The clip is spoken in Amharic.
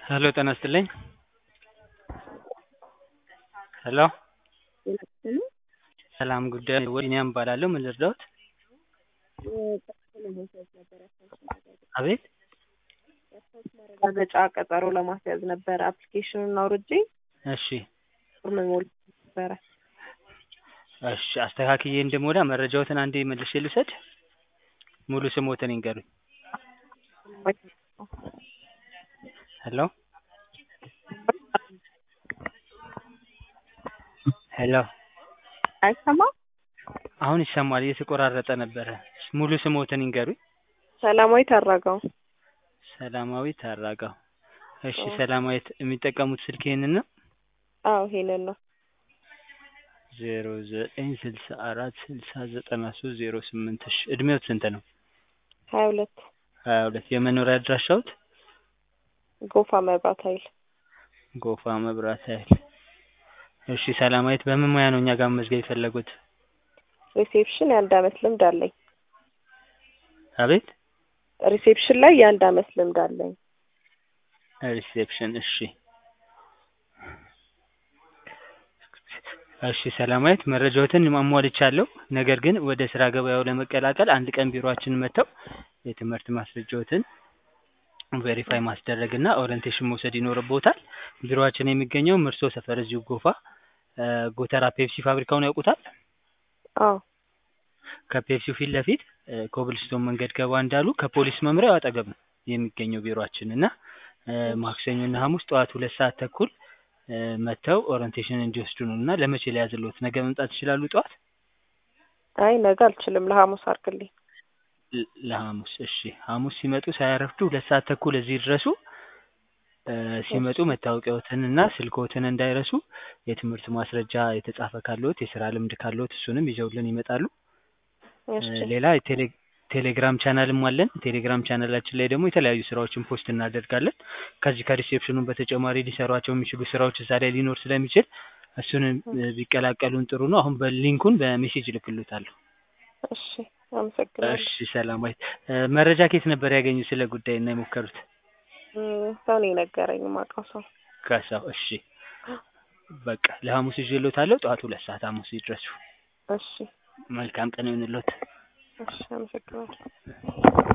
ሄሎ ጤና ይስጥልኝ ሄሎ ሰላም ጉዳይ ቢኒያም እባላለሁ ምን ልርዳዎት አቤት ማረጋገጫ ቀጠሮ ለማስያዝ ነበረ አፕሊኬሽኑን አውርጄ እሺ ፎርም ሞልቼ ነበረ እሺ አስተካክዬ እንድሞላ መረጃዎትን አንዴ መልሼ ልውሰድ ሙሉ ስምዎትን ይንገሩኝ ሄሎ ሄሎ አይሰማም አሁን ይሰማል እየተቆራረጠ ነበረ ሙሉ ስምዎትን ይንገሩኝ ሰላማዊት አራጋው ሰላማዊት አራጋው እሺ ሰላማዊት የሚጠቀሙት ስልክ ይሄንን ነው አዎ ይሄንን ነው ዜሮ ዘጠኝ ስልሳ አራት ስልሳ ዘጠና ሶስት ዜሮ ስምንት እሺ እድሜዎት ስንት ነው ሀያ ሁለት ሀያ ሁለት የመኖሪያ አድራሻዎት ጎፋ መብራት ኃይል ጎፋ መብራት ኃይል እሺ ሰላማዊት በምን ሙያ ነው እኛ ጋር መመዝገብ የፈለጉት ሪሴፕሽን የአንድ አመት ልምድ አለኝ አቤት ሪሴፕሽን ላይ የአንድ አመት ልምድ አለኝ ሪሴፕሽን እሺ እሺ ሰላማዊት መረጃዎትን አሟልቻለሁ ነገር ግን ወደ ስራ ገበያው ለመቀላቀል አንድ ቀን ቢሮአችን መጥተው የትምህርት ማስረጃዎትን ቬሪፋይ ማስደረግ እና ኦሪንቴሽን መውሰድ ይኖርብዎታል ቢሮአችን የሚገኘው ምርሶ ሰፈር እዚሁ ጎፋ ጎተራ ፔፕሲ ፋብሪካውን ያውቁታል አዎ ከፔፕሲው ፊት ለፊት ኮብልስቶን መንገድ ገባ እንዳሉ ከፖሊስ መምሪያው አጠገብ ነው የሚገኘው ቢሮአችን እና ማክሰኞ እና ሀሙስ ጠዋት ሁለት ሰዓት ተኩል መጥተው ኦሪንቴሽን እንዲወስዱ ነው እና ለመቼ ልያዝልዎት ነገ መምጣት ይችላሉ ጠዋት አይ ነገ አልችልም ለሀሙስ አድርግልኝ ለሀሙስ እሺ ሀሙስ ሲመጡ ሳያረፍዱ ሁለት ሰዓት ተኩል እዚህ ይድረሱ ሲመጡ መታወቂያዎትን እና ስልክዎትን እንዳይረሱ የትምህርት ማስረጃ የተጻፈ ካለዎት የስራ ልምድ ካለዎት እሱንም ይዘውልን ይመጣሉ ሌላ ቴሌግራም ቻናልም አለን ቴሌግራም ቻናላችን ላይ ደግሞ የተለያዩ ስራዎችን ፖስት እናደርጋለን ከዚህ ከሪሴፕሽኑ በተጨማሪ ሊሰሯቸው የሚችሉ ስራዎች እዛ ላይ ሊኖር ስለሚችል እሱንም ቢቀላቀሉን ጥሩ ነው አሁን በሊንኩን በሜሴጅ እልክልዎታለሁ እሺ አመሰግናለሁ እሺ ሰላማዊት መረጃ ከየት ነበር ያገኙት ስለ ጉዳይ እና የሞከሩት ሰው ነው የነገረኝ የማውቀው ሰው ከሰው እሺ በቃ ለሀሙስ ይዤልዎታለሁ ጠዋት ሁለት ሰዓት ሀሙስ ይድረሱ እሺ መልካም ቀን ይሁንልዎት እሺ አመሰግናለሁ